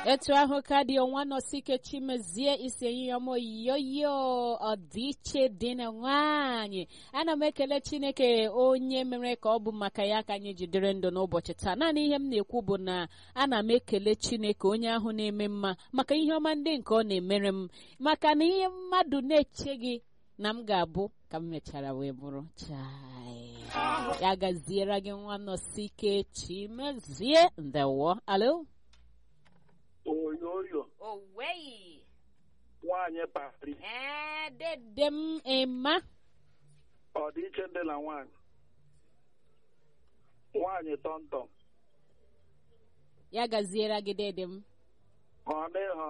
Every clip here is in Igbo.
etu ahụ ka dị ọnwa nọsike chimezie isi eyinyom yoyo ọdịiche dị na nwaanyị ana m ekele chineke onye mere ka ọ bụ maka ya ka anyị jidere ndụ n'ụbọchị taa naanị ihe m na-ekwu bụ na ana m ekele chineke onye ahụ na-eme mma maka ihe ọma ndị nke ọ na-emere m maka na ihe mmadụ na-echeghị na m ga-abụ ka m mechara wee bụrụ chai ya gaziere gị nwa nọsike chimezie ndewo alo oyoyo owei nwaanyị pari ee dede m ema ọdịiche dị na nwaanyị nwaanyị tọntọm ya gaziere gị dede m ọ dịghọ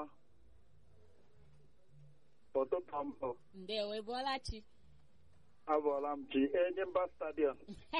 ụtụtụ mbụ ndewo ị bụọla chi abụọla m chi enyimba stadiọm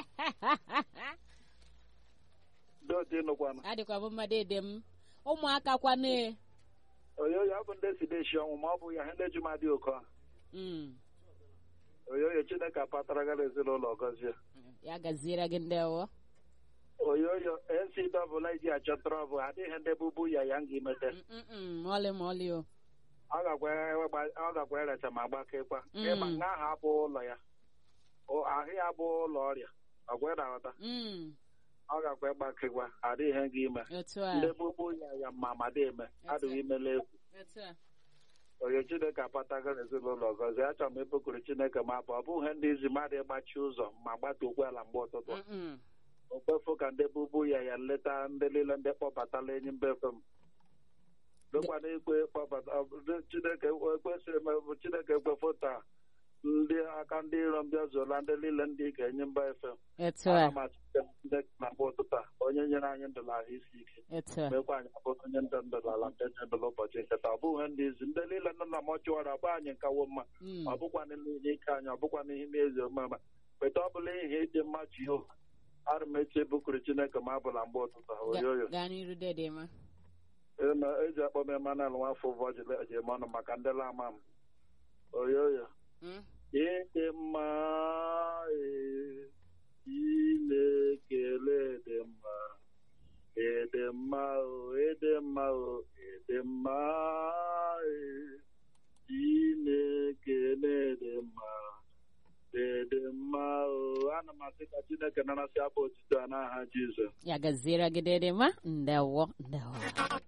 dodi nụkwana adịkwa m mma dede m ụmụaka kwanụ oyoyo ọ bụ ndị si deshi ọnwụ ma ọ bụ ya ihe ndị jumadị oke a Mm, oyoyo chineke apatara gara ezinụlọ gọzie ya gaziere gị ndewo oyoyo nc dọbụla iji achọ trọbụ adịghị ndị bụbu ya ya nga imete Mm, mm, mm, ma ọlị ma ọlị o ọ gakwa ọ gakwa erecha ma gbakekwa Mm. ịma nga ahụ abụ ụlọ ya O- ahụ ya bụ ụlọ ọrịa ọgwa ịdahọta Mm, ọ gakwa ịgbakekwa adịghị nga ime otu a ndị bụbu ya ya ma ma dị eme adịghị imele egwu otu a onye chineke apatago n'ezinụlọ gọzie achọrọ m ịpụkụrụ chineke ma bụ ọ bụghị ndị izi mmadụ ịgbachi ụzọ ma gbata ala mgbe ụtụtụ Mm, mm, okpefu ka ndị bụbu ya ya nleta ndị niile ndị kpọbatala enyi mba efe m dokwana ikwe kpọbata ọ bụ ndị chineke ekwesịrị m bụ chineke ekwefu taa ndị aka ndị iro m bịa zuola ndị niile ndị ga-enye mba efe m otu a ana m achịte ndị na mgbe ụtụtụ a onye nyere anyị ndụ na ahụ isi ike otu a mekwa anyị abụrụ onye ndụ ndụ n'ala ndị nye ndụ n'ụbọchị nketa ọ bụghị ndị izi ndị niile nọ na mọchụwarị ọgba anyị nkawo mma Mm, ọ bụkwana n'ihe ike anyị ọ bụkwana ihe n'ezi omume weta ọ bụla ihe ịdị mma jehova arụ m echi ebukuru chineke ma abụla mgbe ụtụtụ a, ga- oyoyo gaa n'iru dede ma Eme eji akpọ m emanel nwafọ ụbọchị ejem ọnụ maka ndị lama m oyoyo Mm, ịdị mma ee, Chinekele dị mma ịdị mma o ịdị mma o ịdị mma ee, Chineke na-ịdị mma ịdị mma o ana m asị ka Chineke narasị abụ otito a n'aha Jizọs ya gaziere gị dede ma ndewo ndewo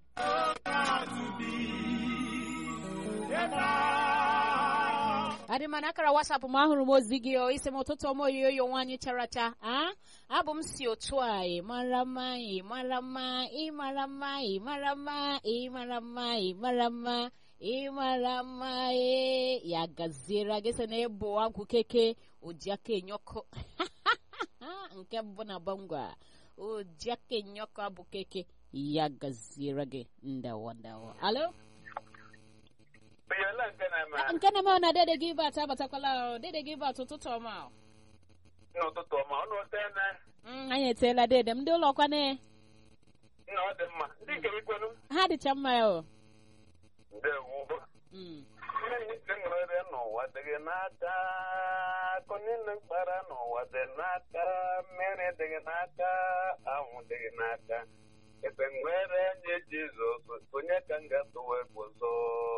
adị mana akara wasapụ m ahụrụ m ozi gị o isi m ụtụtụ ọma oyoyo nwaanyị characha a abụ m si otu a ị mara mma ị mara mma ị mara mma ị mara mma ị mara mma ị mara mma ị mara mma ee ya gaziere gị sị na ịbụ agwụ keke ojiaka enyọkụ nke mbụ na bangwa ojiaka enyọkụ abụ keke ya gaziere gị ndawo ndawo alo Oyala nke na-eme Ah, nke na-eme na dede gị bat abatakwala o dede gị bat ụtụtụ ọma o. n'ụtụtụ ọma ọnụ otene Mm, anyị eteela dede m ndị ụlọ kwane nna ọ dị mma ndị nke ikwenu ha dịcha mma ya o ndewo Mm, ndị nwere n'ụwa dịghị n'aka akụ niile mkpara n'ụwa dị n'aka mmiri dịghị n'aka anwụ dịghị n'aka ebe nwere nye jizọs onye ka m ga-atụwa egbozo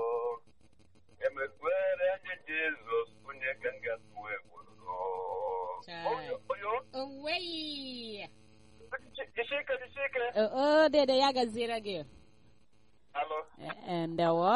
emekwere nye jizọs onye ka m ga-atụwa egbozo Chai. oyo oyo oweyi jisike jisike o o, dede ya gaziere gị alo Eh, eh, ndawo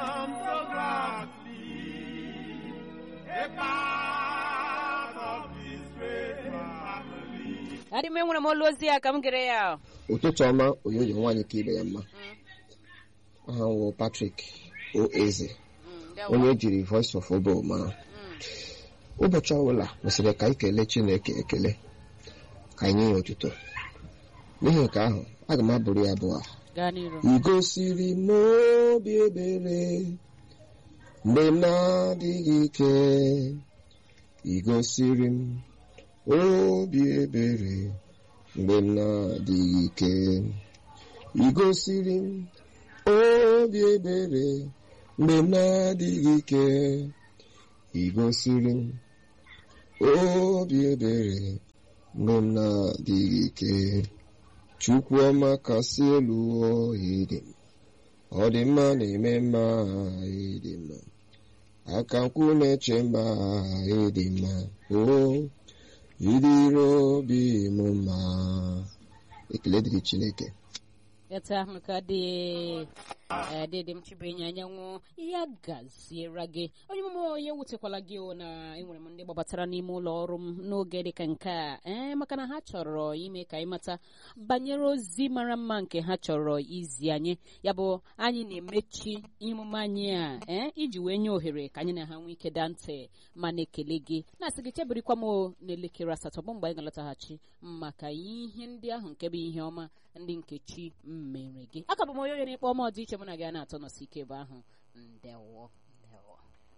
adị m enwere m olu ozi ya ka m gere ya o. ụtụtụ ọma oyoyo nwaanyị ka ibe ya mma aha wụ Patrick Oeze Mm, ndawo. onye ejiri Voice of Obo mara Mm, ụbọchị ọbụla kwesịrị ka anyị kelee Chineke ekele ka anyị nye ya otuto n'ihi nke ahụ aga m abụrụ ya abụọ a. gaa n'iru ị gosiri m obi ebere mgbe m na-adịghị ike ị gosiri m obi ebere mgbe m na-adịghị ike ị gosiri m obi ebere mgbe m na-adịghị ike ị gosiri m obi ebere mgbe m na-adịghị ike Chukwuọma kasị elu ịdị ọ dị mma na-eme mma ịdị mma aka nkwụ na-eche mma ịdị mma o ịdịrị obi m mma ekele dịrị chineke etu ahụ ka dị adịdị m chibenye anyanwụ ya gaziere gị onye mụmụ onye wutekwala gị o na enwere m ndị gbabatara n'ime ụlọ ọrụ m n'oge dịka nke a ee maka na ha chọrọ ime ka anyị mata banyere ozi mara mma nke ha chọrọ izi anyị ya bụ anyị na-emechi ihe omume anyị a ee iji wee nye ohere ka anyị na ha nwee ike daa ntị ma na-ekele gị na-asị gị chebirikwa m n'elekere asatọ bụ mgbe anyị ga-alọtaghachi maka ihe ndị ahụ nke bụ ihe ọma ndị nkechi mere gị aka bụ m onye onye na-ekpe ọma ọdịiche mụ na gị a na-atọ nọsi ike ebe ahụ ndewo ndewo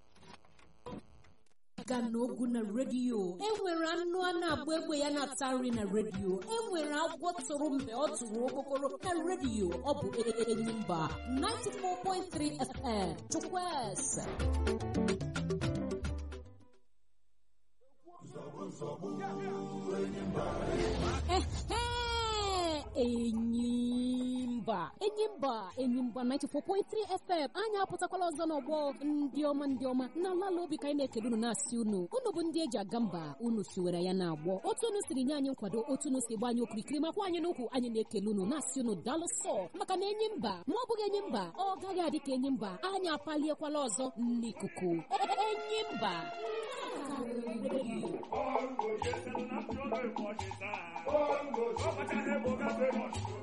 aga n'ogwu na redio enwere anụ a na-agba egbe ya na-ata nri na redio enwere agwọ tụrụ mgbe ọ tụrụ okokoro na redio ọ bụ enyi mba 94.3 fm chukwueze enyimba enyimba enyimba 94.3 fm anyị apụtakwala ọzọ n'ọgbọ ndị ọma ndị ọma na ala obi ka anyị na-ekele unu na-asị unu unu bụ ndị eji aga mba unu siwere ya na-agbọ otu unu siri nye anyị nkwado otu unu si gba anyị okirikiri makwa anyị n'ukwu anyị na-ekele unu na-asị unu daalụ sọ maka na enyi mba ma ọ bụghị enyi mba ọ gaghị adị ka enyi mba anyị apaliekwala ọzọ n'ikuku enyi mba Bongo, yes, and I'm sure they watch it now. Bongo,